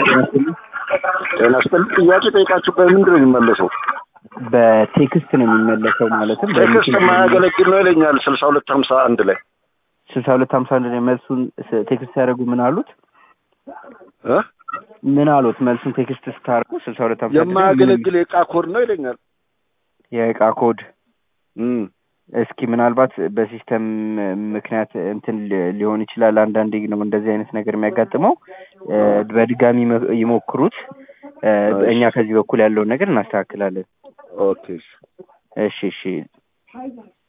ጤና ይስጥልኝ። ጥያቄ ጠይቃችሁ በምንድን ነው የሚመለሰው? በቴክስት ነው የሚመለሰው ማለትም ቴክስት የማያገለግል ነው ይለኛል። ስልሳ ሁለት ሀምሳ አንድ ላይ ስልሳ ሁለት ሀምሳ አንድ ላይ መልሱን ስ- ቴክስት ሲያደርጉ ምን አሉት? እ? ምን አሉት? መልሱን ቴክስት ስታደርጉ ስልሳ ሁለት ሀምሳ አንድ ላይ ምን- የማያገለግል የዕቃ ኮድ ነው ይለኛል። የእቃ ኮድ እም። እስኪ ምናልባት በሲስተም ምክንያት እንትን ሊ- ሊሆን ይችላል። አንዳንዴ ነው እንደዚህ አይነት ነገር የሚያጋጥመው። እ፣ በድጋሚ መ- ይሞክሩት። እ፣ እኛ ከዚህ በኩል ያለውን ነገር እናስተካክላለን። ኦኬ እሺ እሺ